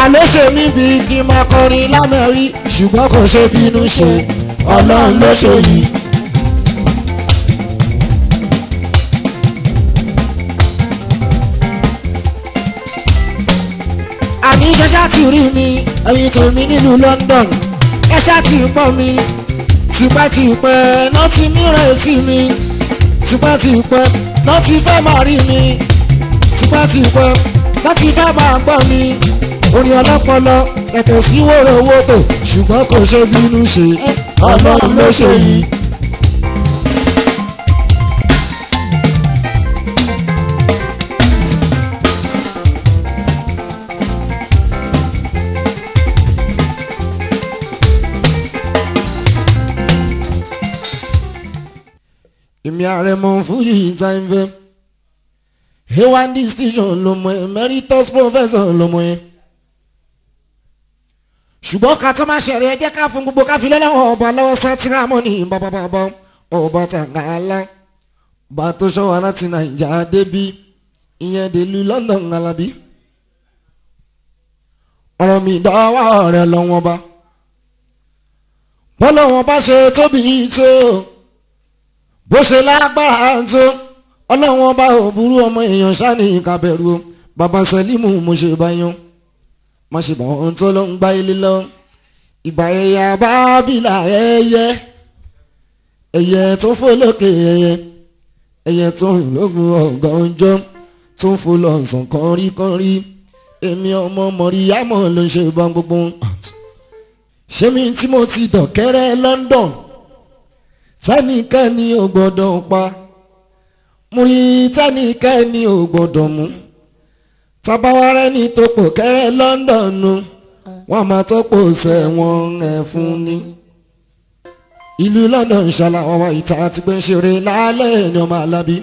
àló ṣe mí bí kí n máa kọrin lámẹ́rí ṣùgbọ́n kò ṣe bínú ṣe ọlọ́run ló ṣe yìí. àní ṣẹṣẹ ti rí mi ẹyin tèmi nílùú London ẹ ṣá ti pọ̀ mi tipẹ́tipẹ́ náà ti mìíràn sí mi tipẹ́tipẹ́ náà ti fẹ́ máa rí mi tipẹ́tipẹ́ náà ti fẹ́ máa gbọ́ mi orin ọlọ́pọlọ ẹ̀tẹ̀ sí wòrowòtò ṣùgbọ́n kò ṣe bínú ṣe ọlọ́run ló ṣe yìí. èmi ààrẹ mọ fújì ìtàǹfẹ a1 distinction ló mọ emeritus professor ló mọ yẹn ṣùgbọ́n ká tó máa ṣẹ̀rẹ̀ ẹ jẹ́ ká fún gbogbo ká fi lọ́lọ́wọ́ ọba lọ́wọ́ sátìrámọ́ ní bàbàbàbà ọba tàǹgàlà bá tó ṣọ́wọ́ láti nàìjà débí ìyẹn dèlú London alábí ọ̀rọ̀ mi dọ́wọ́ rẹ̀ lọ́wọ́ bá bọ́lọ́wọ́ bá ṣe tóbi tó bó ṣe lágbára tó ọlọ́wọ́n bá ò burú ọmọ èèyàn ṣáni ìkàbẹ̀rù o bàbá sẹ́límù mo ṣe báyọ̀ má ṣe bọ̀ ohun tó ló ń gbá ilé lọ ìgbà ẹ̀yà bábìlà ẹyẹ ẹyẹ tó fò lókè ẹyẹ ẹyẹ tó rìn lógun ọ̀gànjọ́ tó ń fò lọ́sàn kọ́ríkọ́rí èmi ọmọ mọ̀ríyámọ̀ ló ń ṣe bá gbogbo ṣé mi tí mo ti dọ̀kẹ́rẹ́ London tẹ́nìkẹ́ni ò gbọ́dọ̀ pa mo rí tẹ́nìkẹ́ni ò gbọ́dọ̀ mú tabawarẹ́ ní tòpò kẹ́rẹ́ London nu wọ́n máa tọ́pọ̀ sẹ́wọ̀n ẹ̀ fún ni. ìlú London ṣàlà ọwọ́ ìta àti pé ń ṣeré lálẹ́ ní ọmọ alábí.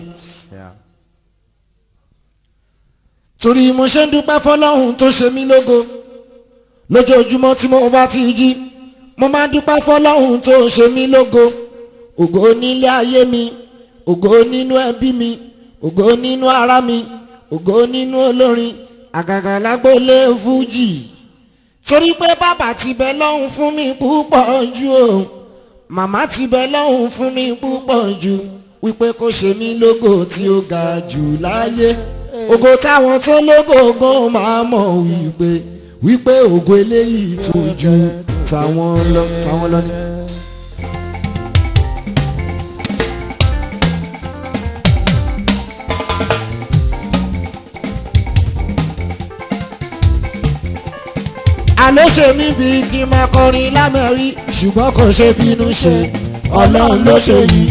torí mo ṣe ń dúpẹ́ fọlọ́hún tó ṣe mí lógo lójoojúmọ́ tí mo bá ti jí mo máa dúpẹ́ fọlọ́hún tó ṣe mí lógo ògo nílé ayé mi ògo nínú ẹbí mi ògo nínú ara mi ògo nínú olórin àgàgà lágbólé fújì torí pé bàbá ti bẹ lọ́hùn fún mi púpọ̀ jù o màmá ti bẹ lọ́hùn fún mi púpọ̀ jù wípé kó ṣe mí lógo tí ó ga jù láyé ògo táwọn tó lógo gan máa mọ̀ wípé wípé ògo eléyìí tó ju táwọn lọ táwọn lọ ní. àló ṣe mí bí kí n máa kọrin lámẹ́rí ṣùgbọ́n kò ṣe bínú ṣe ọlọ́run ló ṣe yìí.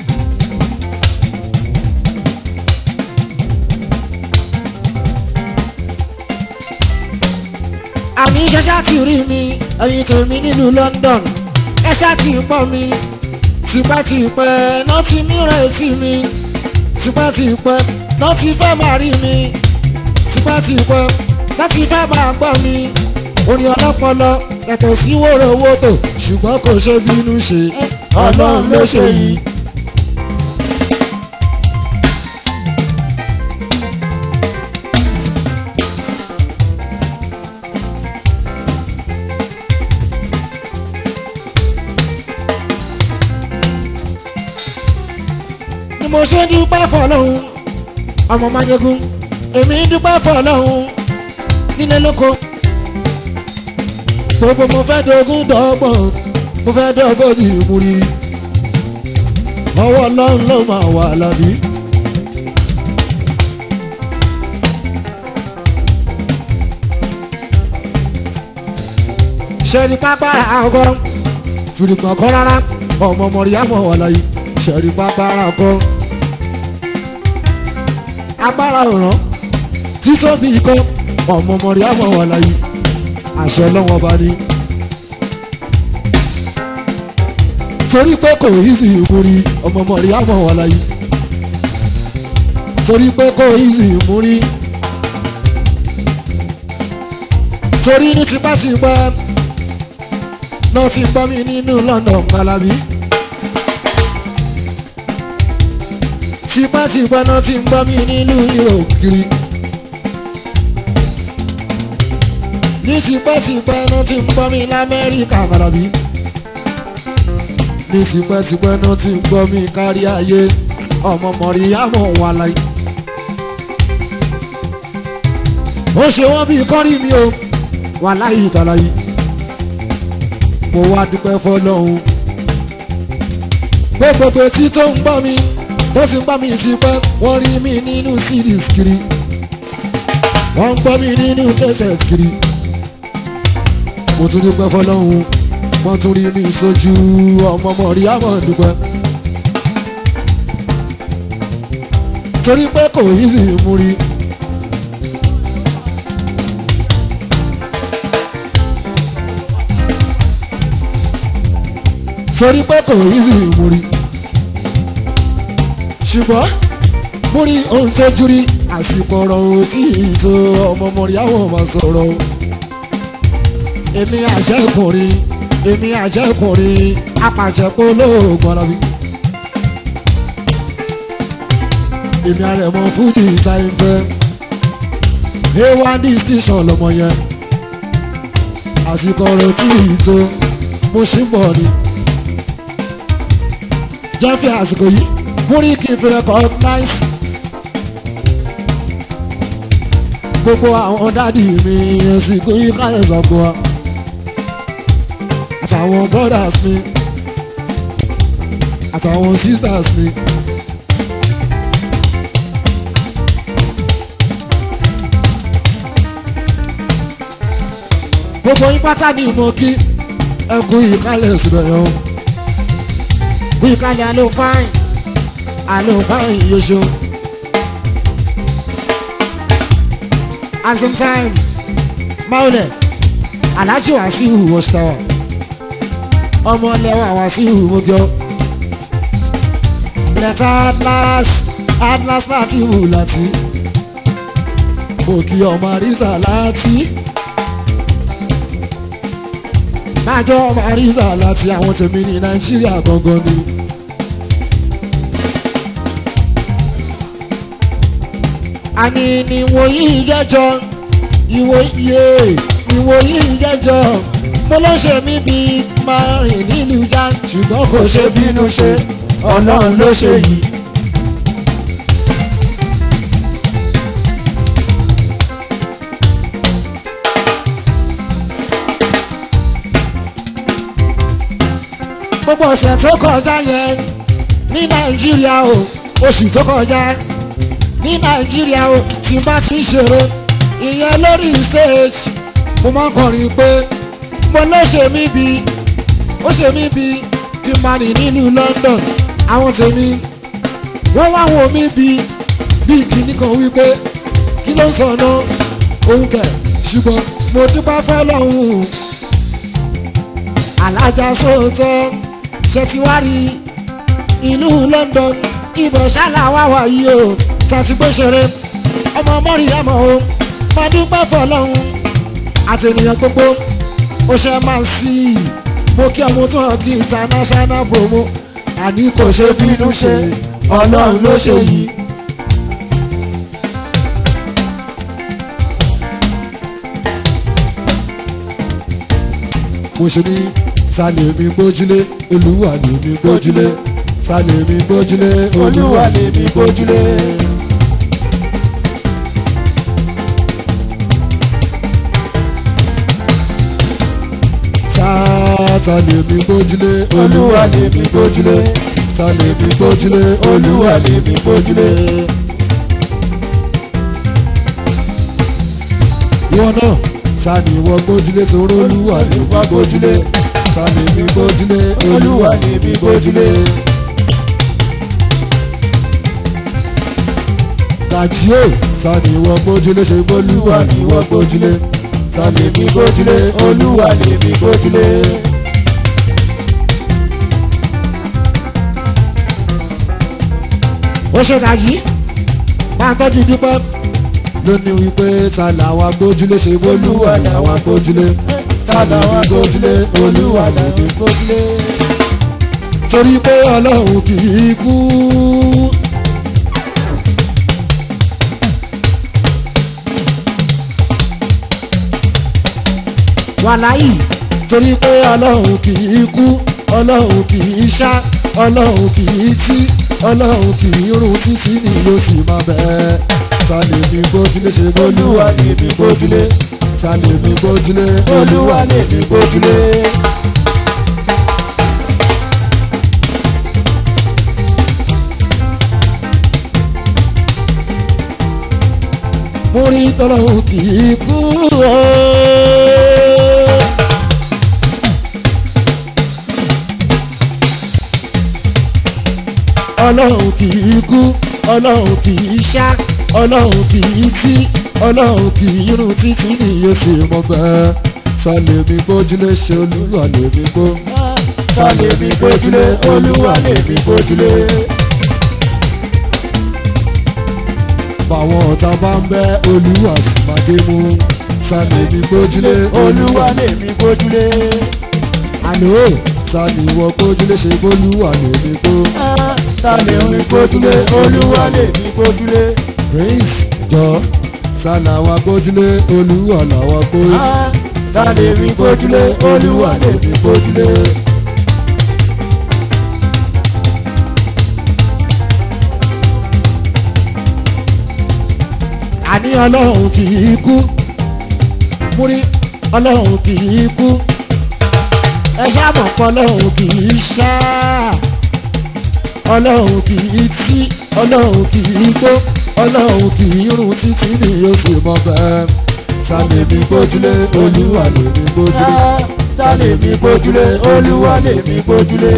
àmì ṣẹṣẹ ti rí mi ẹyin tèmi nílùú London ẹ ṣá ti pọ̀ mi tipẹ́tipẹ́ náà ti mìíràn sí mi tipẹ́tipẹ́ náà ti fẹ́ máa rí mi tipẹ́tipẹ́ náà ti fẹ́ máa gbọ́ mi orin ọlọ́pọlọ yàtọ̀ sí wòrowòtò ṣùgbọ́n kò ṣe bínú ṣe ọlọ́run ló ṣe yìí. ni mo ṣe dúpẹ́ fọlọ́hún ọmọ májègún èmi dúpẹ́ fọlọ́hún nílé lóko gbogbo mo fẹ́ dogun dọ́gbọ̀n mo fẹ́ dọ́gbọ̀n ní ìmúrí ọwọ́ ọlọ́run ló máa wà lábí. ṣẹ́ni pápára ọkọ fìrìgbọ̀n kọ́ rárá ọmọ mọ̀ríyámọ̀ wà láyé ṣẹ́ni pápára ọkọ agbára òràn tí sóbì kọ́ ọmọ mọ̀ríyámọ̀ wà láyé àṣẹ lọ́wọ́ bá ní. torí pé kò easy ìmúrí ọmọ mọ̀rí àmọ́ wà láyé. torí pé kò easy ìmúrí. torí ní tipátipá náà ti gbọ́ mi nínú London Alábí. tipátipá náà ti gbọ́ mi nínú Europe kiri. ní tipẹ́tipẹ́ náà ti ń gbọ́ mi lamẹ́ríkà kàràbí ní tipẹ́tipẹ́ náà ti ń gbọ́ mi kárí ayé ọmọ mọ̀ríyámọ̀ wà láyé. ó ṣe wọ́n bí kọ́rí mi o wà láyé ìtàláyé mo wá dúpẹ́ fọlọ́hún gbogbo etí tó ń gbọ́ mi tó sì ń gbọ́ mi ti pẹ́ wọ́n rí mi nínú cds kiri wọ́n ń gbọ́ mi nínú kẹsẹ̀t kiri mo tún dúpẹ́ fọlọ́hún wọ́n tún rí mi sójú ọmọ mọ̀rí àmọ́ dúpẹ́ torí pé kò yí sí mú rí. torí pé kò yí sí mú rí. ṣùgbọ́n mo rí ohun tó jú rí àsìkò ọ̀rọ̀ ò tí ì tó ọmọ mọ̀rí àwọn máa sọ̀rọ̀ o èmi àjẹkùnrin èmi àjẹkùnrin apàjẹpọ̀ lóògùn ara mi. èmi àrẹ̀mọ fújì táìfẹ́ a1 distinction lọmọ yẹn àsìkò ọ̀rọ̀ tí ì tó mo ṣì ń bọ̀ ni. jẹ́ fi àsìkò yìí mú rí kí n fi recognize gbogbo àwọn dádì mi àsìkò yìí káyọ̀ sọ̀gbọ́n wa àtàwọn brothers mi àtàwọn sisters mi. gbogbo yín pátá ní ìmọ̀ kí ẹkú ìkálẹ̀ síbẹ̀ yẹn o. ìkálẹ̀ àlọ́ fáìn àlọ́ fáìn yẹsọ. at some time maulẹ̀ aláṣẹ wàásù wọ́ṣítàwà ọmọ lẹ́wọ̀n wàásù mọ́jọ́ lẹ́tà atlas atlas láti wù láti òkè ọmọ àrísà láti májọ́ ọmọ àrísà láti àwọn tèmi ní nàìjíríà gangan ni. àní níwòyí jẹ́jọ́ ìwòye ìwòyí jẹ́jọ́ mo ló ṣe mí bí máa rìn nílùú já ṣùgbọ́n kò ṣe bínú ṣe ọlọ́run ló ṣe yìí. gbogbo ọ̀sẹ̀ tó kọjá yẹn ní nàìjíríà o oṣù tó kọjá ní nàìjíríà o tí bá ti ń ṣeré ìyẹn lórí stage mo máa ń kọrin pé mo ló ṣe mí bí ó ṣe mí bí kí n máa rìn nínú London àwọn tèmi wọ́n wá wo mí bí bí kìíní kan wípé kí ló ń sọ náà òun kẹ̀ ṣùgbọ́n mo dúpẹ́ fọlọ́hún alájà sóòótọ́ ṣe ti wá rí ìlú London ibẹ̀ ṣáláwá wà yìí o tàti gbé ṣeré ọmọ mọ́rìyàmọ́ o máa dúpẹ́ fọlọ́hún àti ènìyàn gbogbo ó ṣe máa ń sí i mo kí ọmọ tó hàn kí international promo àní kò ṣe bínú ṣe ọlọ́run ló ṣe yìí. mo ṣe ní ta lè mi gbójúlé olúwa lè mi gbójúlé ta lè mi gbójúlé olúwa lè mi gbójúlé. ta lè mi gbójúlé olúwa lè mi gbójúlé ta lè mi gbójúlé olúwa lè mi gbójúlé. ìwọ náà ta ni ìwọ gbójúlé torí olúwa lè mi gbójúlé ta lè mi gbójúlé olúwa lè mi gbójúlé. gàjí o ta ni ìwọ gbójúlé ṣe gbólúwa ni ìwọ gbójúlé ta lè mi gbójúlé olúwa lè mi gbójúlé. ó ṣe gàjí máa tọ́jú dúpẹ́ lónìí wípé ta làwa gbójúlé ṣe gbólúwa làwa gbójúlé ta làwa gbójúlé olúwa làwa gbójúlé. torí pé ọlọ́run kì í kú. wàláyì torí pé ọlọ́run kì í kú ọlọ́run kì í ṣá ọlọ́run kì í tí ọlọ́run kì í run títí ni yóò sì máa bẹ́ẹ̀ sálẹ̀ mi gbójúlé ṣe bólúwa lè mi gbójúlé sálẹ̀ mi gbójúlé olúwa lè mi gbójúlé. mo rí tọ́lọ́hún kì í kú o. ọlọ́run kì í kú ọlọ́run kì í ṣá ọlọ́run kì í tí ọlọ́run kì í rún títí ni yóò sì mọ bẹ́ẹ̀ sálẹ̀ mi gbójúlé ṣe olúwa lè mi gbó sálẹ̀ mi gbójúlé olúwa lè mi gbójúlé. báwọn ọ̀tá bá ń bẹ́ olúwa sì máa dé mú sálẹ̀ mi gbójúlé olúwa lèmi gbójúlé. àlọ́ sálẹ̀ ìwọ gbójúlé ṣe bólúwa lè mi gbó ta lèmi gbójúlé olúwa lèmi gbójúlé. prince jọ sálàwà gbójúlé olúwa làwà gbójúlé. ta lèmi gbójúlé olúwa lèmi gbójúlé. àní ọlọ́run kì í kú múrí ọlọ́run kì í kú ẹ ṣàmọ̀ pọ̀ ọlọ́run kì í ṣá ọlọ́run kì í tí ọlọ́run kì í gbó ọlọ́run kì í rún títí ni yóò sì mọ bẹ́ẹ̀ sálẹ̀ mi gbójúlé olúwa lè mi gbójúlé. ta lèmi gbójúlé olúwa lèmi gbójúlé.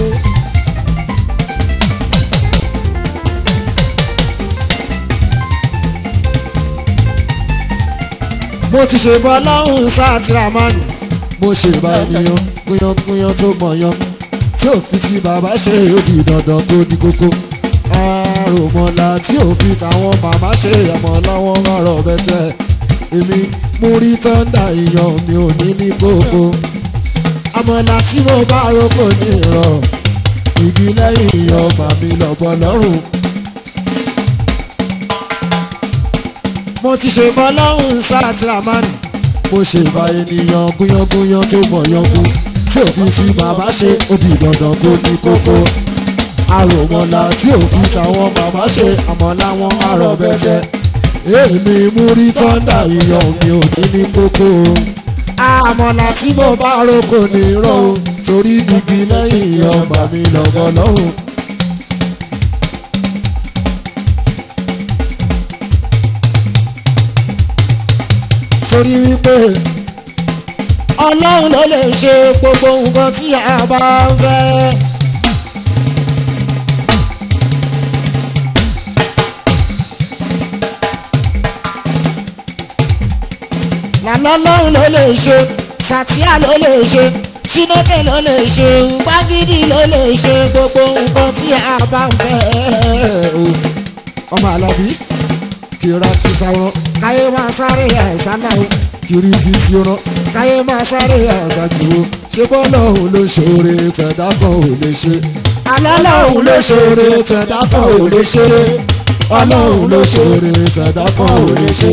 mo ti ṣe bọ́ lọ́hùn sátìrámánì mo ṣe bá ènìyàn kúyánkúyán tó mọ̀yán tí ò fi ti bàbá ṣe òdì dandan tó di kókó àròmọ̀là tí ò fi tàwọn màmá ṣe ẹ̀mọ́ lọ́wọ́ rọ̀rọ̀ bẹ́tẹ̀ èmi mú rí tọ́ndà ìyàn mi ò ní ní kókó àmọ̀là tí mo bá roko ní ìrọ̀ igi lẹ́yìn ìyàn màmí lọ́bọ̀ lọ́rùn mo ti ṣe bọ́ lọ́hùn sátìrámánì mo ṣe bá ènìyàn gúnyángúnyán tó mọ̀ yángú tí òfin fi bàbá ṣe òbí dandan kó ní kókó àròmọ̀là tí òfin táwọn bàbá ṣe àmọ́ láwọn àrọ̀ bẹ́tẹ̀ èmi mú rí tọ́ndà ìyàn mi ò ní ní kókó àmọ̀là tí mo bá roko ní irọ́ o torí dìbì lẹ́yìn ìyàn bàmí lọ́gọ́ lọ́hùn. torí wípé ọlọ́run ló lè ṣe gbogbo nǹkan tí a bá ń fẹ́. lànà ọlọ́run ló lè ṣe sàtíà ló lè ṣe ṣínókè ló lè ṣe gbágídí ló lè ṣe gbogbo nǹkan tí a bá ń fẹ́. ọmọ àlàbí kìràkìtà wọn káyé máa sáré àìsánà o kìrìkìtì wọn káyé máa sáré àìsàjù o ṣé bọ́lá òun ló ṣoore tẹ̀dá kan ò lè ṣe alálà òun ló ṣoore tẹ̀dá kan ò lè ṣe ọlọ́run ló ṣoore tẹ̀dá kan ò lè ṣe.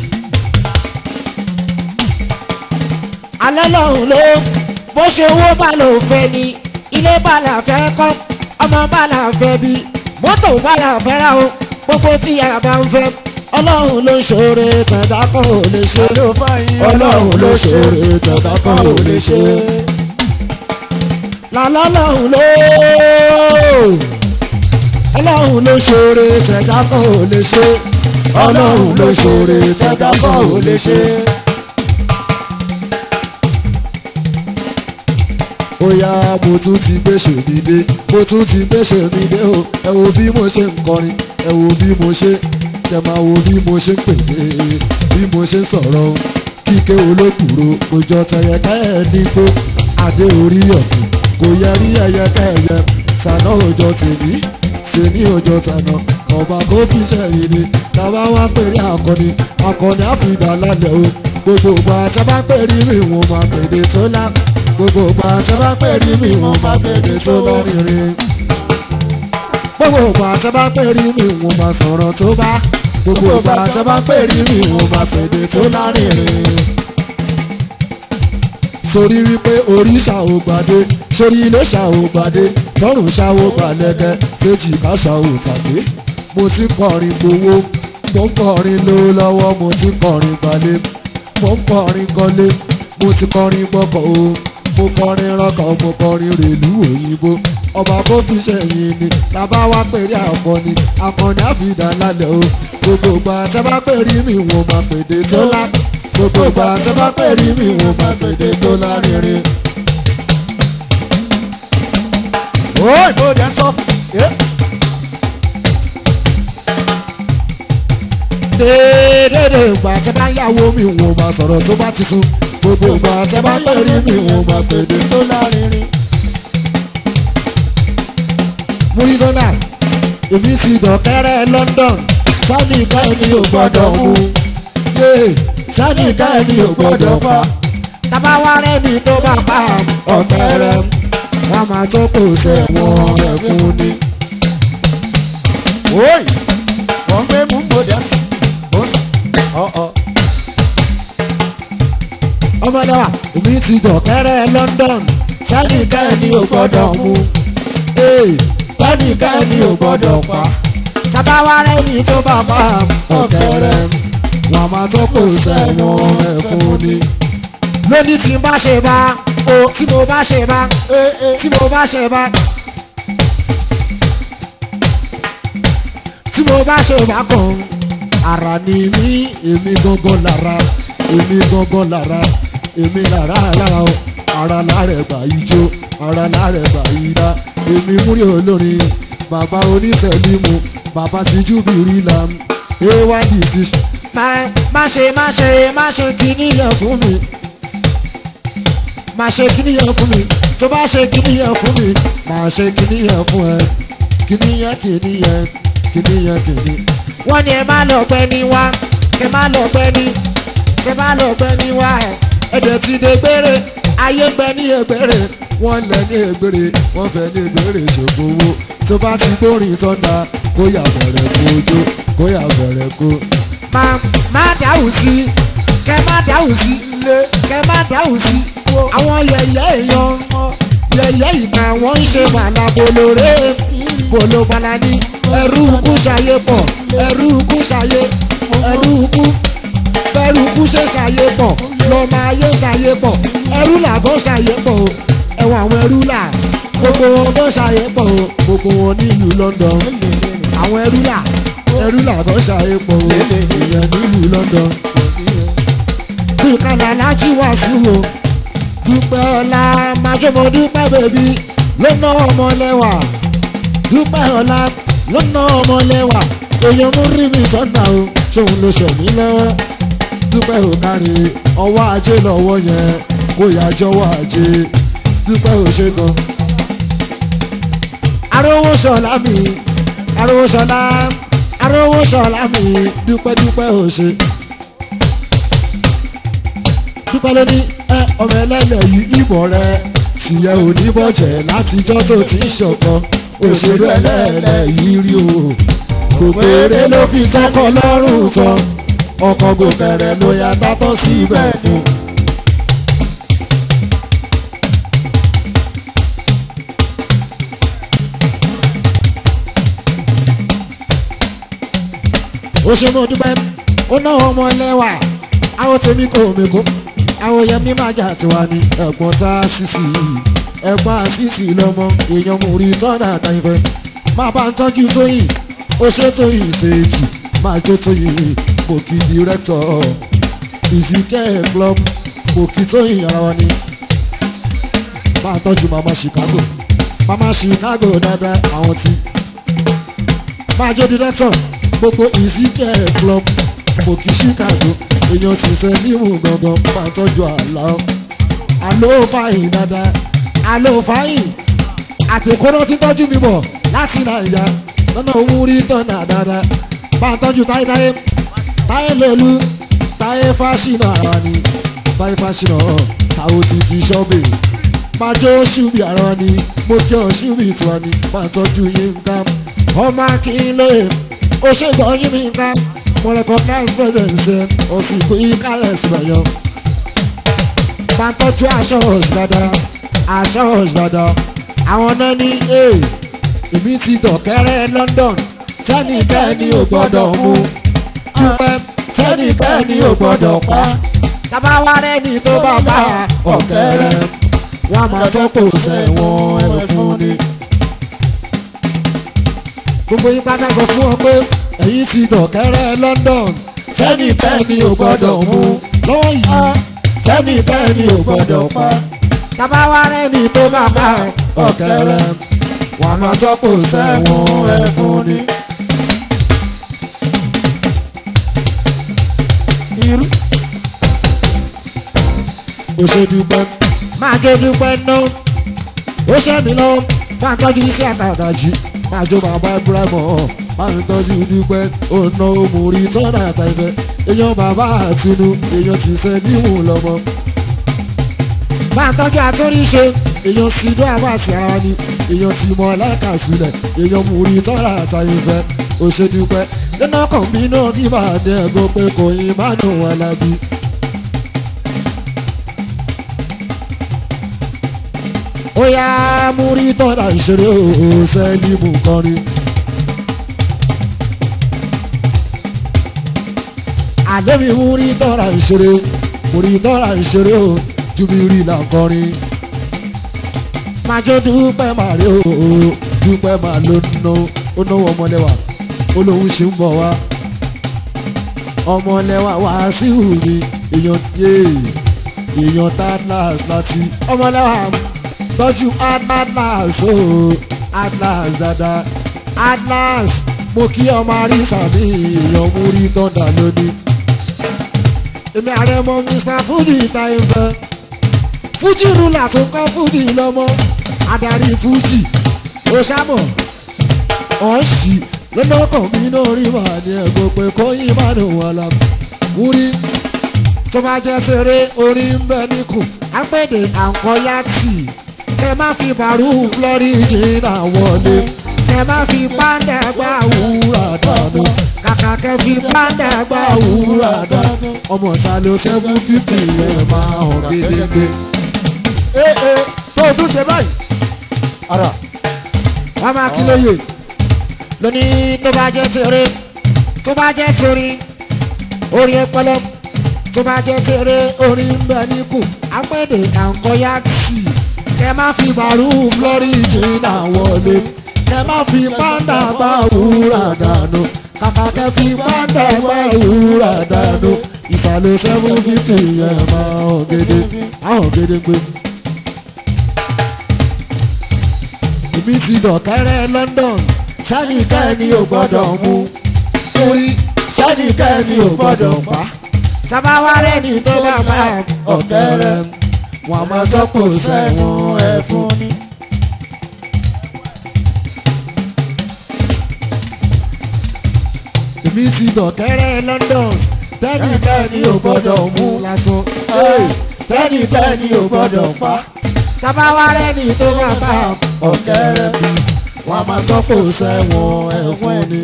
alọ́lọ́run ló bó ṣe owó bá lò fẹ́ ni ilé bá là fẹ́ kọ́ ọmọ bá là fẹ́ bí mọ́tò bá là fẹ́ ra o gbogbo tí a bá ń fẹ́ ọlọ́run ló ṣoore tẹ̀dá kan ò lè ṣe ọlọ́run ló ṣoore tẹ̀dá kan ò lè ṣe. làlọ́lọ́run ló ọlọ́run ló ṣoore tẹ̀dá kan ò lè ṣe ọlọ́run ló ṣoore tẹ̀dá kan ò lè ṣe. ó yá mo tún ti gbèsè mi dé mo tún ti gbèsè mi dé o ẹ wo bí mo ṣe ń kọrin ẹ wo bí mo ṣe kẹ máa wo bí mo ṣe ń pèlè bí mo ṣe ń sọ̀rọ̀ o kíké olókùrò kò jọ tẹ̀yẹ̀ká ẹ̀ nígbó adé orí ọ̀tún kò yẹ rí ẹ̀yẹká ẹ̀yẹ sànà òjò tèmi sèmi òjò tànà ọba kò fi ṣẹ̀yìn ni tàbá wá pèrè akọni akọni àfìdá lálẹ́ o gbogbo ìgbà tí a bá pèrè mi wọn máa pèdè tó lá gbogbo ìgbà tí a bá pèrè mi wọn máa pèdè tó lọ́rìnrìn gbogbo ìgbà tí a bá pèrè mi wọn máa sọ̀rọ̀ tó bá gbogbo ìgbà tí a bá pèrè mi wọn máa fèdè tó lárìnrìn sórí wípé oríṣà ò gbàdé sórí ilé ṣà ò gbàdé tọrùn ṣà ò gbàlẹ́gẹ́ tèjì ká ṣà ò tàgbé mo ti kọrin gbowó mo ń kọrin lówó lọ́wọ́ mo ti kọrin gbalẹ̀ mo ń kọrin kọ́lé mo ti kọrin gbọ́kọ̀ o mo kọrin rọkọ̀ mo kọrin rèlú òyìnbó ọba kó fi ṣẹ̀yìn ni tàbá wá pèrè akọni akọni àfìdá lálẹ́ o gbogbo ìgbà tẹ́ bá pèrè mi wọ́n máa pèdè tó lá gbogbo ìgbà tẹ́ bá pèrè mi wọ́n máa pèdè tó lárinrin. ó ìbòdì ẹ sọ ẹ déédéé ìgbà tẹ́ bá yàwó mi wọ́n máa sọ̀rọ̀ tó bá ti sùn gbogbo ìgbà tẹ́ bá pèrè mi wọ́n máa pèdè tó tó lárinrin. múrísọ́nà èmi ti dọ̀kẹ́rẹ́ London sani ká ẹni ò gbọ́dọ̀ mú yé sani ká ẹni ò gbọ́dọ̀ pa tábà wá rẹ́ni tó bá pa ọ̀kẹ́rẹ́ wọ́n máa tó kò sẹ́wọ̀n ẹ̀fún ni. Oi! Wọ́n gbé mú bòdì ẹ sọ. Ó sọ. Ọ̀ọ́. ọmọdé wa èmi ti dọ̀kẹ́rẹ́ London sani ká ẹni ò gbọ́dọ̀ mú yé sani ká ẹni ò gbọ́dọ̀ pa tábà wá rẹ́ni tó bá pa ọ̀kẹ́rẹ́ wọ́n máa tó kò sẹ́wọ̀n ẹ̀fún ni. lónìí tí n bá ṣe bá o tí mo bá ṣe bá Ee ee. tí mo bá ṣe bá tí mo bá ṣe bá kàn ara ni mí èmi gangan lára èmi gangan lára èmi lára lára o ara lára ẹgbà ijó ara lára ẹgbà ìdá èmi múrí olórin bàbá oníṣẹ́límù bàbá tíjú bìrì lam ay decision. má má ṣe má ṣe má ṣe kíní yẹn fún mi máa ṣe kíní yẹn fún mi tó bá ṣe kíní yẹn fún mi máa ṣe kíní yẹn fún ẹ kíní yẹn kíní yẹn kíní yẹn kíní. wọ́n ní ẹ má lọ pẹ́ ní wá ẹ má lọ pẹ́ ní ẹ má lọ pẹ́ ní wá ẹ ẹ̀dẹ̀ ti dé gbére ayé gbẹ ní ègbére wọ́n lẹ̀ ní ègbére wọ́n fẹ́ ní ègbére ṣògbówó tó bá ti gbórin tọ́da kó yà bẹ̀rẹ̀ kó jó kó yà bẹ̀rẹ̀ kó. má má dáhùn sí kẹ má dáhùn sí kẹ má dáhùn sí àwọn yẹ̀yẹ́ èèyàn yẹ̀yẹ́ ìka wọ́n ń ṣe bàlá bolore bolo balani ẹrú kú ṣayé pọ̀ ẹrú kú ṣayé ẹrú kú bẹ́rù kú ṣe ṣayé pọ̀ lọ́mọ ayé ṣayé pọ̀ ẹrú làbọ̀ ṣayé pọ̀ o ẹ̀wọ̀n àwọn ẹrú là gbogbo wọn bọ́ ṣayé pọ̀ o gbogbo wọn nílùú London àwọn ẹrú là ẹrú làbọ̀ ṣayé pọ̀ o èèyàn nílùú London bí kàlà lájí wá sí wo dúpẹ́ ọlá májọ́mọ́ dúpẹ́ bèbí ló ná ọmọ lẹ́wà dúpẹ́ ọlá ló ná ọmọ lẹ́wà èèyàn mú rí mi sọ́nà o ṣòun ló ṣẹ̀ mí lọ́wọ́ dúpẹ́ ò kárí ọwọ́ ajé lọ́wọ́ yẹn kó yá jọ̀wọ́ ajé dúpẹ́ ò ṣe gan. arówó ṣọlá mi arówó ṣọlá arówó ṣọlá mi dúpẹ́ dúpẹ́ ò ṣe dúpẹ́ lóní ẹ ọmọ ẹlẹ́lẹ̀ yìí ìbọn rẹ tìyẹ ò ní bọ̀jẹ̀ látijọ́ tó ti ń ṣọ̀kan òṣèré ẹlẹ́lẹ̀ yìí rí o gbogbo eré ló fi sọ́kọ lọ́rùn tán ọkọ̀ gòkèrè ló ya tátọ́ sí ibẹ̀ fún. ó ṣe mo dúpẹ́ ó ná ọmọ ẹlẹ́wà àwọn tèmi kò mèkó àwọn yẹn mi máa jà tiwa ní ẹ̀gbọ́n tá a sísì ẹ̀gbọ́n àṣìṣì lọ́mọ èèyàn mú rí tọ́nà àtàyìnfẹ́ máa bá ń tọ́jú tóyìn ó ṣe tóyìn ṣèjì máa jó tóyìn pòkì dírẹ́tọ̀ ìsìnkẹ́ club pòkì tóyìn ara wa ni máa tọ́jú mama Chicago mama Chicago dáadáa àwọn tí máa jó dírẹ́tọ̀ gbogbo ìsìnkẹ́ club pòkì Chicago èèyàn ti sẹ́ nímú gangan máa tọ́jú àlá àló fàyìn dáadáa àló fàyìn àtẹ̀kọ́nà ti tọ́jú mi bọ̀ láti nàìjà lọ́nà òun rí tọ́nà dáadáa bá a tọ́jú táyétáyé táyé lòlú táyé fásinà ara ni táyé fásinà ṣàwó ti ti ṣọ́bì máa jó ṣùbì ara ni mo kí ọ ṣùbì tiwa ni bá a tọ́jú yín ká ọmọ akínlóye ó ṣègbọ́ yín mi ká mo recognize presence ẹ ọ̀sìnkú ìkálẹ̀ síbẹ̀ yan bá ń tọ́jú aṣọ òṣì dáadáa aṣọ òṣì dáadáa àwọn náà ní ee èmi ti dọ̀kẹ́rẹ́ London tẹ́nìkẹ́ni ò gbọ́dọ̀ mú dúpẹ́ tẹ́nìkẹ́ni ò gbọ́dọ̀ pa tábà wá rẹ́ni tó bá bá ọ̀kẹ́rẹ́ wọ́n á máa tọ́pọ̀ sẹ́wọ̀n ẹ̀fún ni. gbogbo yín pátá sọ fún ọ pé èyí ti dọ̀kẹ́rẹ́ London tẹ́nìkẹ́ni ò gbọ́dọ̀ mú lọ́wọ́ yìí tẹ́nìkẹ́ni ò gbọ́dọ̀ pa tábà wá rẹ́ni tó bá bá ọ̀kẹ́rẹ́ wọ́n á máa tọ́pọ̀ sẹ́wọ̀n ẹ̀fún ni. irú. ó ṣe dúpẹ́ máa jó dúpẹ́ náà ó ṣe mí lọ máa tọ́jú sí àtàdàjì máa jó bàbá ibrahima máa ń tọ́jú dúpẹ́ ọ̀nà òmùrí tọ́nà àtàìfẹ́ èèyàn bàbá àtinú èèyàn ti ṣe níwò lọ́mọ. máa tọ́jú àtúnríṣe èèyàn sídó àbáṣe ara ni èèyàn ti mọ ọlẹ́ka sílẹ̀ èèyàn múrí tọ́nà àtàìfẹ́ ó ṣe dúpẹ́ nínú ọkàn mi náà kí máa dẹ́ ẹ̀gbọ́n pé kò yín má nù wọn lábí. ó yá múrí tọ́lá ìṣeré òun sẹ́ẹ̀lì mú kọrin. àdébí múrí tọ́lá ìṣeré múrí tọ́lá ìṣeré òun júbírì là kọrin. májò dúpẹ́ máa rí o dúpẹ́ máa ló ná ó náwó ọmọlẹ́wà ó lóun ṣe ń bọ̀ wá. ọmọlẹ́wà wá sí ìhùwì èèyàn yé èèyàn tá láti ọmọlẹ́wà tọ́jú atlas o atlas dada atlas mo kí ọmọ àrísà ní èèyàn mú rí tọ́ndà lónìí. èmi ààrẹ mọ mr fuji táyé fẹ́ fuji rúlà tó kọ́ fuji lọ́mọ adarí fuji ó sábọ̀ ọ̀ọ́sì lọ́nà ọkàn mi náà rí màá ní ẹ̀gbọ́n pé kóyìn má dùn wọn lọ. mú rí tó bá jẹ́ seré orí ń bẹ níkù agbẹ́dẹ àǹkọ́yá tì kẹ má fi bàrú florida wọlé kẹ má fi pàǹdà gbà wúrà dànù kàkà kẹ fi pàǹdà gbà wúrà dànù ọmọ salo seven fifty ẹ máa hàn gédégbé. ee ee tó o tún ṣe báyìí. ara wọ́n máa kí lóye lónìí tó bá jẹ́ tèrè tó bá jẹ́ torí orí ẹpẹlẹ tó bá jẹ́ tèrè orí ń bẹ níkù agbẹ́dẹ àǹkọ́yá tì kẹ má fi bàrú florida wọlé kẹ má fi pàǹdà gbà wúrà dànù kàkà kẹ fi pàǹdà gbà wúrà dànù ìsàlẹ̀ seven fifty ẹ̀ máa hàn gédé hàn gédé gbé. èmi ti dọ̀kẹ́rẹ́ London sẹ́nìkẹ́ni ò gbọ́dọ̀ mú torí sẹ́nìkẹ́ni ò gbọ́dọ̀ pa sábàwárẹ́ ni tó bá bá ọ̀kẹ́rẹ́ wọn máa tọ́pọ̀ sẹ́wọ̀n ẹ̀fún ni. èmi ti dọ̀kẹ́rẹ́ London tẹ́nìkẹ́ni ò gbọ́dọ̀ mú lásán tẹ́nìkẹ́ni ò gbọ́dọ̀ pa tábàwárẹ́ ni tó bá bá ọ̀kẹ́rẹ́ wọn máa tọ́pọ̀ sẹ́wọ̀n ẹ̀fún ni.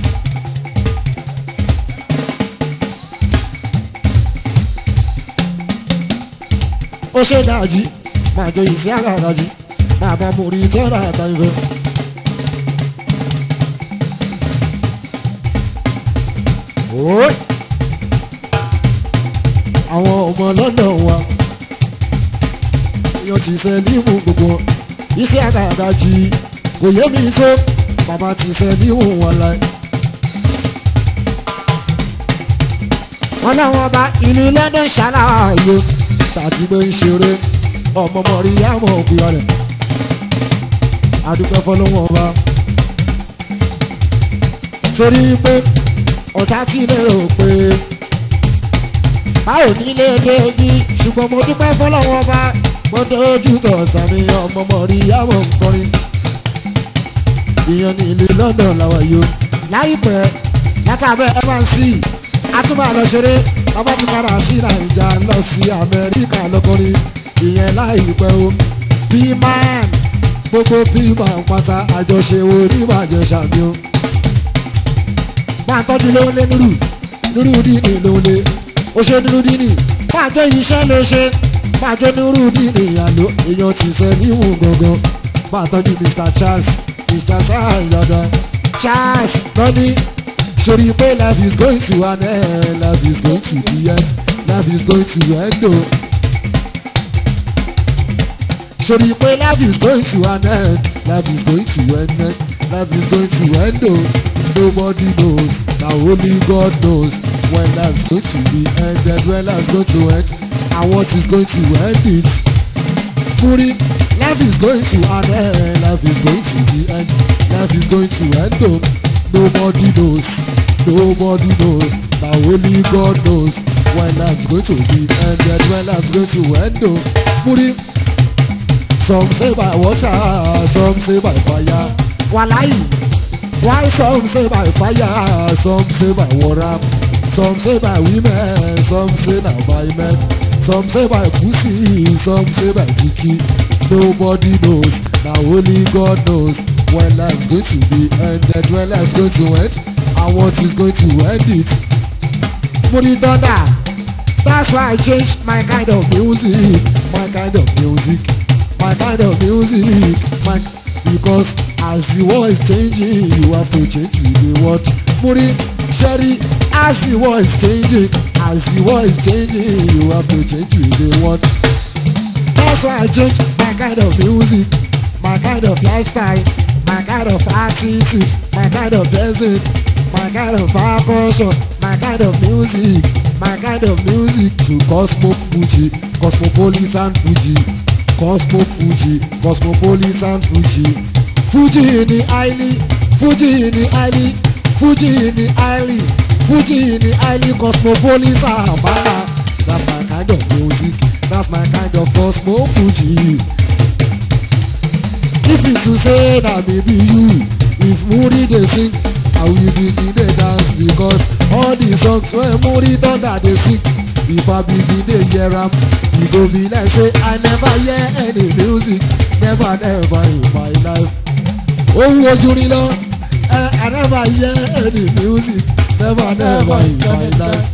ó ṣe dájí máa jọ ìsí àgàgàjì máa bá mo rí tọ́ra àtàyè. Oy! àwọn ọmọ London wa èèyàn ti ṣe nímú gbogbo iṣẹ́ àgàgàjì kò yé mi sọ bàbá ti ṣe nímú wọn láì. wọn láwọn ọba ìlú London ṣàlàyé tàti gbé ń ṣeré ọmọ mọ̀rí àmọ́ òkúra rẹ̀ adúpẹ́ fọlọ́wọ́n ọba torí pé ọ̀tá tí lè rò pé báwo nílé débi ṣùgbọ́n mo dúpẹ́ fọlọ́wọ́n ọba mo dojú tọ̀ sàmì ọmọ mọ̀rí àmọ́ nkọrin ìyẹn ní ìlú London làwọn yìí ó láìpẹ́ látàbẹ́ mnc atúmọ̀ àlọ́ ṣeré ọba ti padà sí nàìjà lọ sí amẹ́ríkà lọ́kọ́rin ìyẹn láìpẹ́ o pman gbogbo pman pátá àjọṣe wo ní ìbàjẹ́ sàmì o. máa tọ́jú ló ń lé nírù nírù dínì ló ń lé o ṣe nírù dínì máa jẹ́ iṣẹ́ ló ṣe májọ nírú nínú ìyàló èèyàn ti sẹ níwò gangan máa tọ́jú mr charles mr sáyọ̀dọ̀ charles tọ́ni sori pé life is going to an end life is going to the end life is going to end o. sori pé life is going to an end life is going to end life is going to end o. nobody knows na only God knows when life is going to be ended when life is going to end and what is going to end it. Muri, life is going to an end, life is going to the end, life is going to end o. Nobody knows, nobody knows, na only God knows when life is going to be ended, when life is going to end o. Muri, some say by water, some say by fire. Wàláyì, why some say by fire, some say by water, some say by women, some say na by men. Some say by pussy, some say by dicky. Nobody knows, now only God knows when life's going to be ended, when life's going to end, and what is going to end it. Money thunder, that's why I changed my kind of music, my kind of music, my kind of music, my because as the world is changing, you have to change with the world. Money, Sherry, as the world is changing, as the world is changing, you have to change with the world. That's why I change my kind of music, my kind of lifestyle, my kind of attitude, my kind of dressing, my kind of percussion, my kind of music, my kind of music to Cosmo Fuji, Cosmopolitan Fuji, Cosmo Fuji, Cosmopolitan Fuji, Fuji in the highly, Fuji in the highly, Fuji in the highly, Fuji in the highly Cosmopolitan Bana. That's my kind of music, that's my kind of Cosmo Fuji. If it's to say that maybe you, if Muri dey sing, I will begin dey dance because all the songs wey Muri Thunder dey sing, if I begin dey hear am, e go be like say I never hear any music, never never in my life. Ohun ojú rí lọ, I I never hear any music, never never in my life.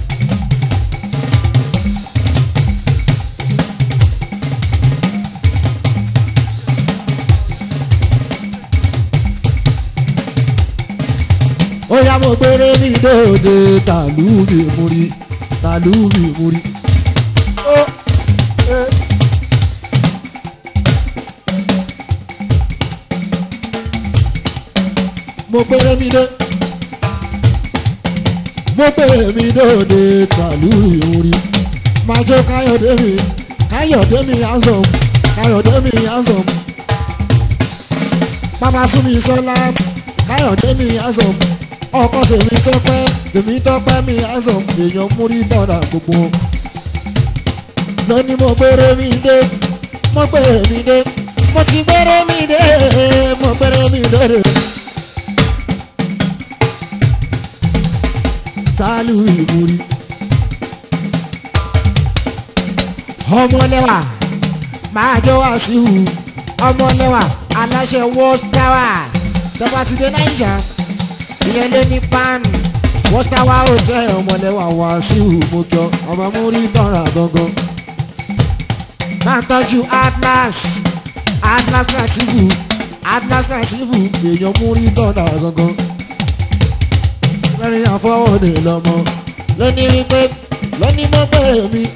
ó yá mo gbére mi dòde tàlú mi múri tàlú mi múri. ó ẹ. mo gbére mi dé mo gbére mi dòde tàlú mi múri. máa jó káyọ̀dé mi káyọ̀dé mi handsome káyọ̀dé mi handsome. bàbá sún mi sọ́lá káyọ̀dé mi handsome ọkọ tèmi tọpẹ tèmi tọpẹ mi àzọ èèyàn múrí bọ̀dà gbogbo. lónìí mo gbére mi dé mo gbére mi dé mo ti gbére mi dé mo gbére mi dé. tálù ìmúrí. ọmọlẹ́wà máa jọ wá sí ìhù ọmọlẹ́wà aláṣẹ world tower tọ́ba ti dé naija ìyẹn lé ní pan wọ́ṣtáwá ò jẹ́ ọmọlẹ́wà wá sí ìhùmọ́jọ ọmọ múrí tọ́ra gangan. máa tọ́jú atlas atlas nativu atlas nativu èèyàn múrí tọ́ra gangan. lẹ́rìn àfọwọ́dé lọ́mọ lónìí wípé lónìí mọ́ bẹ́ẹ̀ mi.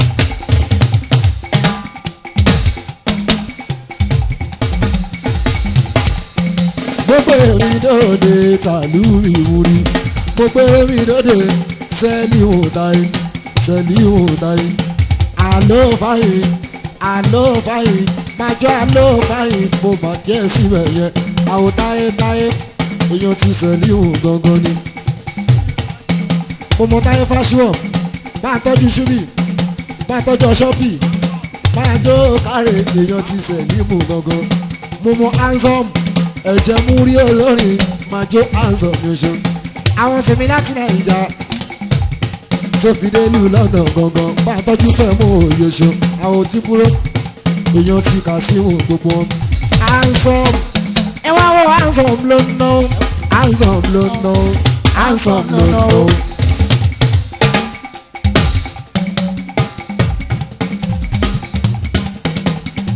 gbogbo èmi dòde tàlú ìwúrí gbogbo èmi dòde sẹ́ẹ̀lì òtáyé sẹ́ẹ̀lì òtáyé àlọ́ báyìí àlọ́ báyìí májọ́ àlọ́ báyìí mo bà díẹ̀ síbẹ̀ yẹn àwọn táyé táyé èèyàn ti sẹ́ẹ̀lì òun gangan ni. mo mọ táyé fásiwọ̀ bá a tọ́jú ṣúbì bá a tọ́jú ọṣọ́bì bá a jó kárẹ̀ èèyàn ti sẹ́ẹ̀lì òun gangan mo mọ handsome ẹ̀jẹ̀ mú rí olórin máa jó àǹsọ̀ mi ṣe. àwọn sèmi láti nàìjà tó fi délùú lọ́nà gangan bá a tọ́jú fẹ́ mú òye ṣe. àwọn tí búrò èèyàn ti kà sí wọn gbogbo. àǹsọ̀ ẹ wá wọ àǹsọ̀ ló ń ná àǹsọ̀ ló ń ná àǹsọ̀ ló ń ná.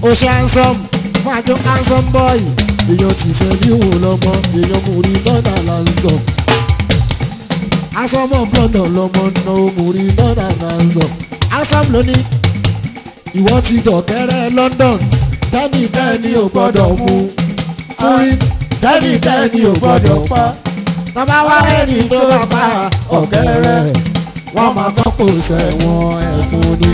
ó ṣe handsome máa jó handsome boy èèyàn ti sẹ́líwò lọ́mọ èèyàn mú rí lọ́dà lanzọ handsome of London lọ́mọ náà ó mú rí lọ́dà lanzọ handsome lónìí ìwọ ti dọ̀kẹ́rẹ́ London tẹ́nìkẹ́ni ò gbọ́dọ̀ mú múrí tẹ́nìkẹ́ni ò gbọ́dọ̀ pa tọ́ba wá ẹni tó bá pa ọ̀kẹ́rẹ́ wọ́n máa tọ́pọ̀ sẹ́wọ̀n ẹ̀fún ni.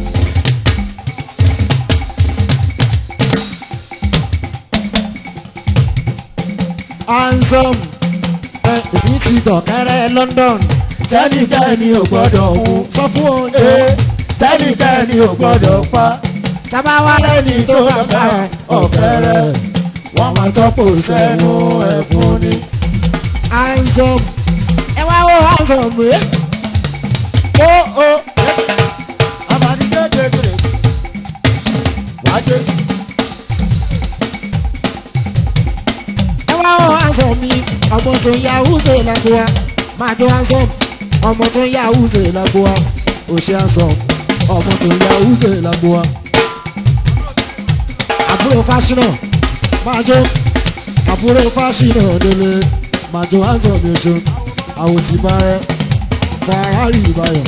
handsome ẹ èmi ti dọ̀kẹ́rẹ́ London tẹ́nìkẹ́ni ò gbọ́dọ̀ mú sọ fún oúnjẹ tẹ́nìkẹ́ni ò gbọ́dọ̀ pa sábà wá lẹ́ni tó bá pa ọ̀kẹ́rẹ́ wọ́n máa tọ́pọ̀ sẹ́nu ẹ̀fún ni. handsome ẹ wá wo handsome rẹ ó ó Amadi kékeré. Wájú. ẹ wá wo handsome mi ọmọ tó yá húṣe lágbóa máa jó handsome ọmọ tó yá húṣe lágbóa ó ṣe handsome ọmọ tó yá húṣe lágbóa àbúrò fásinà máa jó àbúrò fásinà délé máa jó handsome mi ṣe àwọn tí bá rẹ Ferrari ìbáyọ̀.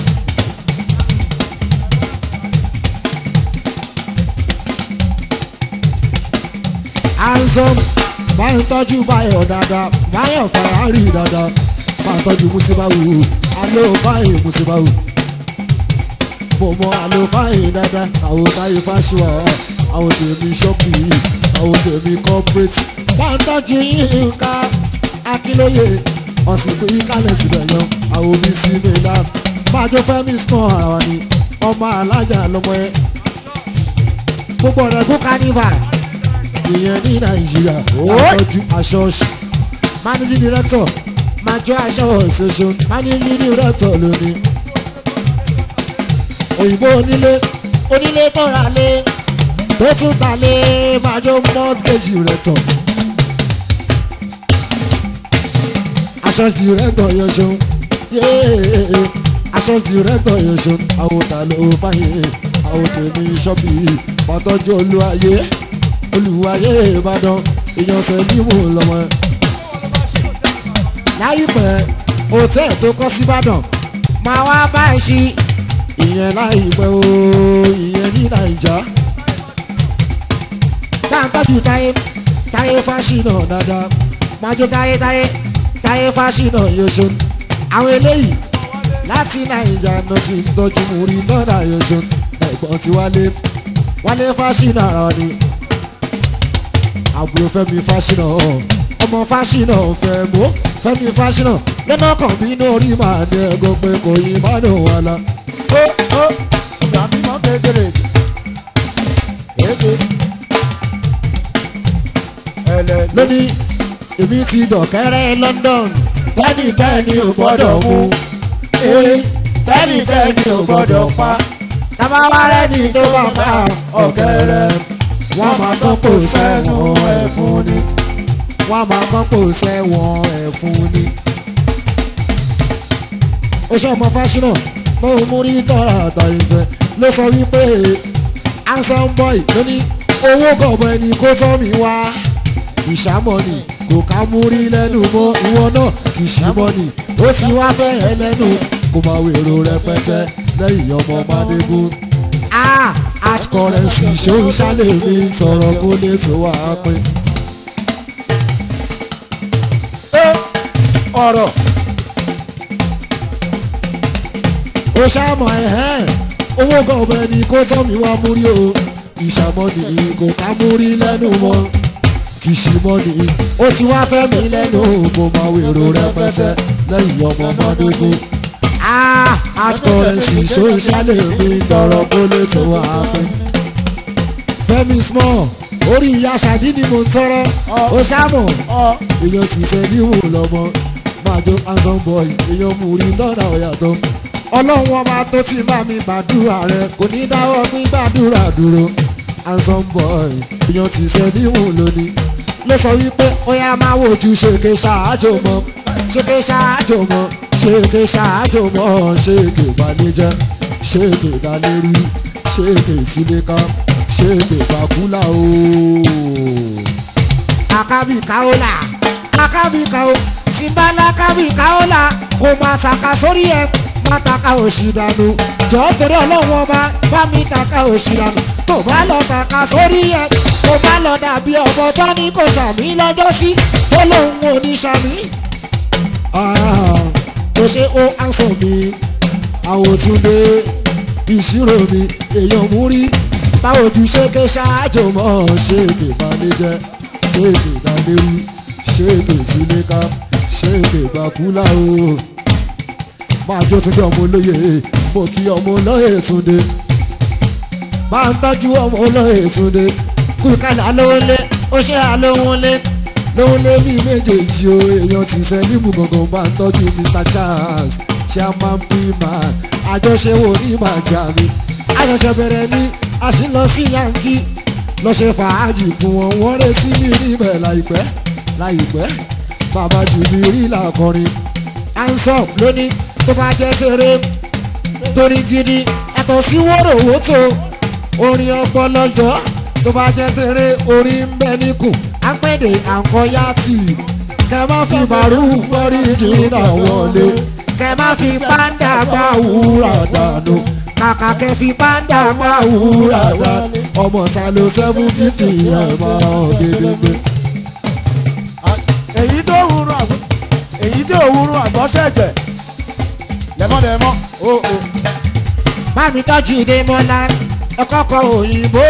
handsome máa ń tọ́jú báyọ̀ dáadáa báyọ̀ Ferrari dáadáa máa ń tọ́jú musibawu alo báyìí musibawu mo mọ alo báyìí dáadáa àwọn táyé fásiwà àwọn tèmi ṣọ́ọ̀kì àwọn tèmi corporate máa ń tọ́jú yínká akínlóye ọ̀sìnkú ìkàlẹ̀ síbẹ̀ yan àwọn omi sí milan máa jó fẹ́mi small ara wa ni ọmọ alájà lọmọ ẹ gbogbo ọ̀rẹ́ kú carnival ìyẹn ní nàìjíríà àtọ́jú aṣọ ọ̀ṣì managing director majo aṣọ association managing director lónìí òyìnbó onílé onílé tó ra lé tó tún ta lé majo mortgage director aṣọ director yẹn ṣeun yéé aṣọ director yẹn ṣeun àwòtà ló fàyè àwòtèmí ṣọ́bì pàtọ́jú olúwayé olùwàyè ìbàdàn ìyànṣẹ́ níwò lọ́mọ. láìpẹ́ hòtẹ́ẹ̀ tó kọ́ síbàdàn máa wá bá ẹ ṣí ìyẹn láìpẹ́ o ìyẹn ní nàìjà. táǹtàjù táyé táyé fásinà dáadáa máa jó táyé táyé táyé fásinà yóò àwọn eléyìí láti nàìjà náà ti ń tọ́jú múrí náà yóò ẹ̀gbọ́n ti wálé wálé fásinà rọ ni àbúrò fẹ́mi fásinà ọmọ fásinà fẹ́ mọ́ fẹ́mi fásinà lọ́nà kan bínú orí màá ní ẹ̀gọ́ pé kò yí má lò wà lá. Ó ó ìgbà mímọ́ kékeré. Èdè. Ẹlẹ́ni. lónìí èmi ti dọ̀kẹ́rẹ́ London tẹ́nìkẹ́ni ò gbọ́dọ̀ mú Ee, tẹ́nìkẹ́ni ò gbọ́dọ̀ pa. tábà wá rẹ́ni tó bá pa ọ̀kẹ́rẹ́ wọ́n máa tọ́pọ̀ sẹ́wọ̀n ẹ̀fún ni wọ́n máa tọ́pọ̀ sẹ́wọ̀n ẹ̀fún ni. ó ṣe ọmọ fásinà mo mú rí tọ́ra àtàyìnbẹ́ ló sọ wípé handsome boy ló ní owó gọ̀bọ ẹni kó tọ́ mi wá ìṣàmọ̀ ni kò ká mú rí lẹ́nu mọ́ ìwọ náà kì í ṣàmọ̀ ni ó sì wá fẹ́ ẹ lẹ́nu kó máa wèrò rẹpẹtẹ lẹ́yìn ọmọ mádébù ah hard currency ṣòun ṣálẹ̀ mi sọ̀rọ̀ kó lè tó wà á pín. Ọ̀rọ̀ ó ṣàmọ̀ ẹ̀hẹ́n owó gọ̀ọ̀bẹ ni kó tọ́ mi wá múrí o ìṣàmọ̀ nìyí kò ká múrí lẹ́nu mọ́ kì í ṣe mọ́ nìyí ó ti wá fẹ́ mi lẹ́nu mo máa wèrò rẹpẹtẹ lẹ́yìn ọmọ mọ́dógún. ah hard currency ṣòun ṣálẹ̀ mi tọrọ kó lè tó wà á pín. Fẹ́mi small orí ìyá ṣàdí ni mo ń tọrọ ó ṣàmọ̀ ọ èèyàn ti ṣe níwò lọ́mọ máa jó handsome boy èèyàn mú rí lọ́dà ọ̀yàtọ̀ ọlọ́run ọba tó ti bá mi gbàdúrà rẹ kò ní dáwọ́ gbígbàdúrà dúró handsome boy èèyàn ti ṣe níwò lónìí ló sọ wípé ó yá máa wojú ṣèké ṣáájò mọ́ ṣèké ṣáájò mọ́ ṣèké ṣáájò mọ́ ṣèké balẹ̀jẹ́ ṣèké dalẹ́rú ṣèké sílẹ̀ká ṣé bèbàkúlà o. akabi kaola akabi kao simbala akabi kaola kò máa taka sórí ẹ má taka òsì dànù jọ torí ọlọ́wọ́n ọba bá mi taka òsì dànù tó bá lọ taka sórí ẹ tó bá lọ dàbí ọmọ tó ní kò sàmì lọ́jọ́ sí tó lóun ò ní sàmì. tó ṣe ó àǹsọ̀ mi àwòtúndé ìṣirò mi èèyàn mú rí báwo ju ṣe ké ṣáájú àjò mọ́ ṣé bèbàlẹ́jẹ́ ṣé bèbàlẹ́rú ṣé bètúlẹ́ká ṣé bèbàkúlà o. máa jó tún bí ọmọ olóye mo kí ọmọ olóye túndé máa ń tọ́jú ọmọ olóyè túnde kú kálá lówó lé ó ṣe àlóhun lé lóhun lé bí méjèèjì o èèyàn ti sẹ́límù gangan máa ń tọ́jú mr charles chairman piman àjọṣe wo ní màjà mi àṣẹ̀ṣẹ̀ bẹ̀rẹ̀ ní a sì ń lọ sí yankí lọ ṣe fàájì fún wọn wọ́n retí mi níbẹ̀ láìpẹ́ láìpẹ́ bàbá jù mí rí làkọrin ansop lóní tó bá jẹ́ tèrè torí gidi ẹ̀tọ́ sí wórówótó orin ọpọlọjọ tó bá jẹ́ tèrè orin ń bẹ níkù apẹ̀dé àǹkọ́yàtì kẹ má fi màrú wọrí jìnnà wọlé kẹ má fi pàǹdà gbà wúrà dànù kàkà kẹ fi pàǹdà gbà wúrà dànù. ọmọ salo seven fifty ẹ̀ máa dédégbé. èyí tó wúrú àgbọ̀ èyí tó wúrú àgbọ̀ ṣẹ̀jẹ̀ lẹ́mọ́lẹ́mọ́ ó ó Bámi tọ́jú Démọ́lá ẹ̀kọ́kọ́ òyìnbó.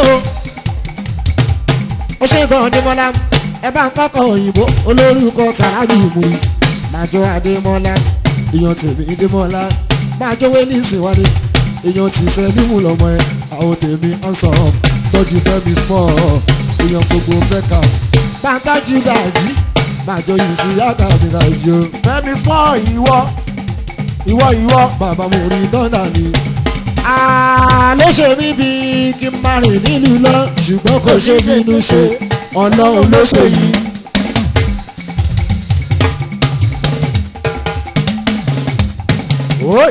Ó ṣe gan Démọ́lá ẹ bá ń kọ́kọ́ òyìnbó olórúkọ Sàrájì Ìmùrì. Màjọ Adémọ́lá èèyàn tèmi démọ́lá Màjọ Wélí Ìsìnwádé. èèyàn ti sẹ́límù lọ́mọ ẹ̀ àwọn tèmi handsome tọ́jú fẹ́mi small èèyàn gbogbo mẹ́ka Bá ń tọ́jú Gàjí. màjọ yìí sí yàgà mi ràjò fẹ́mi small ìwọ ìwọ ìwọ bàbá mo rí dọ́nà ni Àló ṣe mí bíi kí n máa rìn nílùú lọ. ṣùgbọ́n kò ṣe bínú ṣe ọlọ́run ló ṣe yìí. Oi!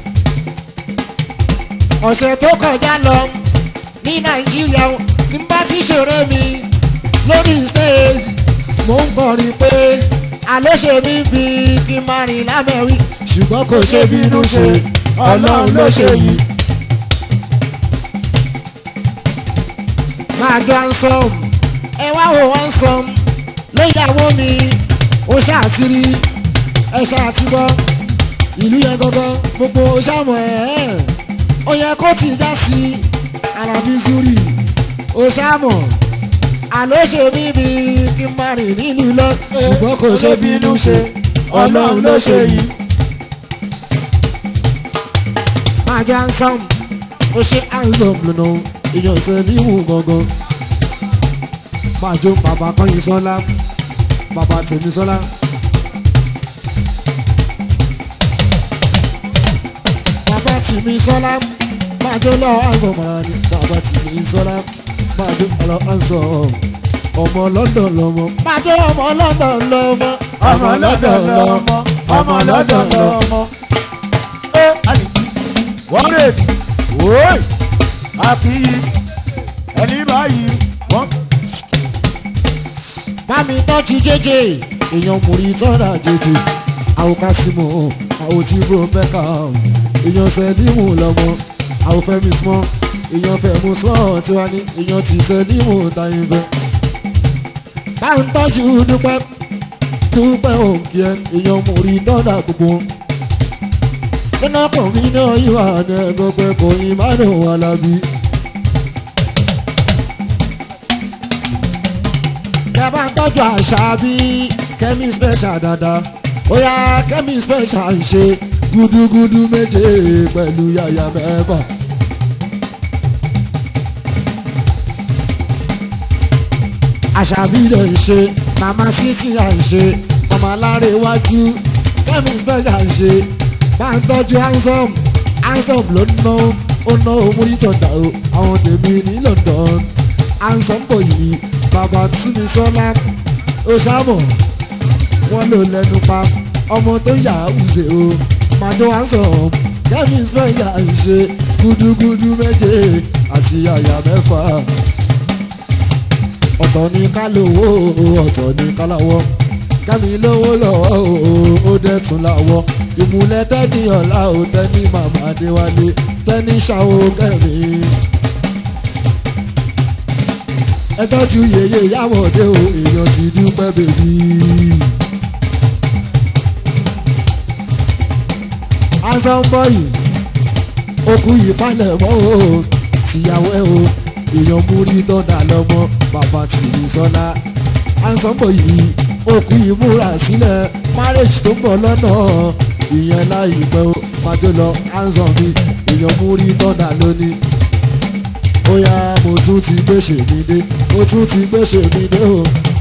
ọ̀sẹ̀ tó kọjá lọ ní nàìjíríà tí n bá ti ṣeré mi lórí stage mo ń kọrin pé àló ṣe mí bí kí n máa rìn lámẹ́rí ṣùgbọ́n kò ṣe bínú ṣe ọlọ́run ló ṣe yìí. máa jọ handsome ẹ wá wo handsome lóyàwó mi ó ṣàtìrí ẹ ṣàtìbọ ìlú yẹn gangan gbogbo ṣàmọ ẹ ẹ ó yẹ kó ti já sí alábí zuri ó ṣàmọ àló ṣe mí bí kí n máa rìn nílùú lọ ṣùgbọ́n kò ṣe bínú ṣe ọlọ́run ló ṣe yìí. máa jọ handsome ó ṣe handsome lọ́nà èèyàn sẹ́límù gangan máa jó bàbá kọ́yìn sọ́lá bàbá tèmi sọ́lá. bàbá tìmí sọlá máa jó lọ handsome màá ní bàbá tèmi sọ́lá máa jó lọ handsome ọmọ london lọmọ máa jọ ọmọ london lọmọ ọmọ lọ́dọ̀ lọ́mọ ọmọ lọ́dọ̀ lọ́mọ. ẹ àlè wọ́n rè wòóì àkìyí ẹni báyìí wọ́n. bámi tọ́jú jẹ́jẹ́ èèyàn múri tọ́ra jẹjẹ àwọn kásímù àwọn tí bro mẹ́ka èèyàn sẹ́límù lọ́mọ àwọn fẹ́mi small èèyàn fẹ́mu small tiwa ní èèyàn ti sẹ́límù táyé fẹ́. bá ń tọ́jú dúpẹ́ dúpẹ́ òǹkì ẹ èèyàn múri tọ́ra gbogbo nínú ọkùnrin mi náà yíwà ní ẹgbẹ́ pé kò yín má dùn wà lábí. kẹ bá ń tọ́jú àṣà bí kẹ́mi special dáadáa ó yá kẹ́mi special ń ṣe gúdúgúdú méje pẹ̀lú yàyà mẹ́fà. àṣà bí lè ń ṣe màmá sísì à ń ṣe màmá láre iwájú kẹ́mi special ń ṣe bá ń tọ́jú handsome handsome ló ń ná ó ná omúrí tọ̀tà o àwọn tèmi ní London handsome kò yí bàbá túnmí sọ́lá ó sámọ̀ wọ́n lò lẹ́nu pa ọmọ tó yà á wùsè o màdó handsome kẹ́mi special ń ṣe gúdúgúdú méje àti àyà mẹ́fà ọ̀tọ̀ ní ká lówó ọ̀tọ̀ ní ká láwọ́ kẹ́mi lówó lọ́wọ́ ó dẹ̀ tún láwọ́ ìmúlẹ̀ tẹ́ni ọ̀la ò tẹ́ni màmá adéwálé tẹ́ni ṣàwó kẹ́mi. ẹ tọ́jú yèyé yàwọ̀dé o èèyàn ti dúpẹ́ bèbí. asọ́nbọ̀yì okùn yìí palẹ̀ mọ́ o tìyàwó ẹ o èèyàn múrí dọ́dà lọ́mọ bàbá tìrì sọ́lá asọ́nbọ̀yì okùn yìí múra sílẹ̀ marriage tó ń bọ̀ lọ́nà ìyẹn láìpẹ́ o májò lọ hanson mi èèyàn múrí dọ́dà lónìí ó yá mo tún ti gbèsè mi dé mo tún ti gbèsè mi dé o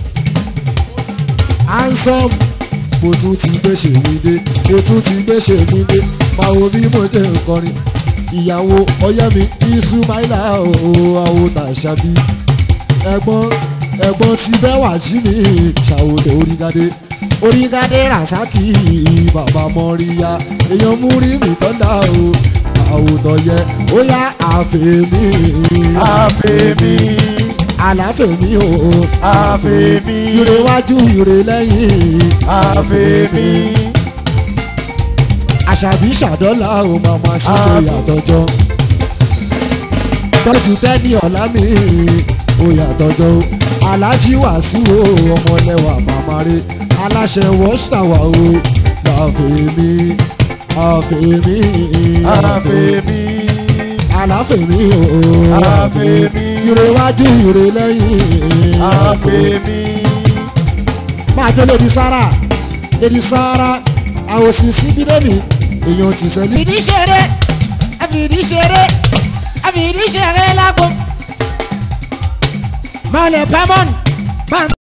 hanson mo tún ti gbèsè mi dé mo tún ti gbèsè mi dé máa wo bí mo jẹ́ nkọrin ìyàwó ọyẹ́mi isumaila ooo àwòtàṣàbí ẹ̀gbọ́n ẹ̀gbọ́n ti bẹ́ẹ̀ wá jí mi ṣàwòtẹ́ orígadé orígadé rasaki bàbá mọ́ríyá èèyàn mú rí mi tọ́lá o àwòtọ́ yẹ ó yá àfẹ́mi àfẹ́mi àlàfẹ́mi o àfẹ́mi ire wájú ire lẹ́yìn àfẹ́mi àṣàbí ṣàdọ́là ò màmá sí tó yàtọ̀jọ́ tọ́jú tẹ́ni ọ̀la mi ò yàtọ̀jọ́ o alájí wàásù o ọmọlẹ́wà màmá rẹ̀ aláṣẹ wọ́ṣàwà o láfẹ̀mí àfẹ̀mí àfẹ́mi àláfẹ̀mí o àfẹ́mi ire wájú ire lẹ́yìn àfẹ́mi máa jó lèdi sára lèdi sára àwòsí síbídẹ́mì èèyàn ti sẹ́lẹ̀. fìdí ṣeré àfìdí ṣeré àfìdí ṣeré lágbo. Mọ̀lẹ̀ pamọ́n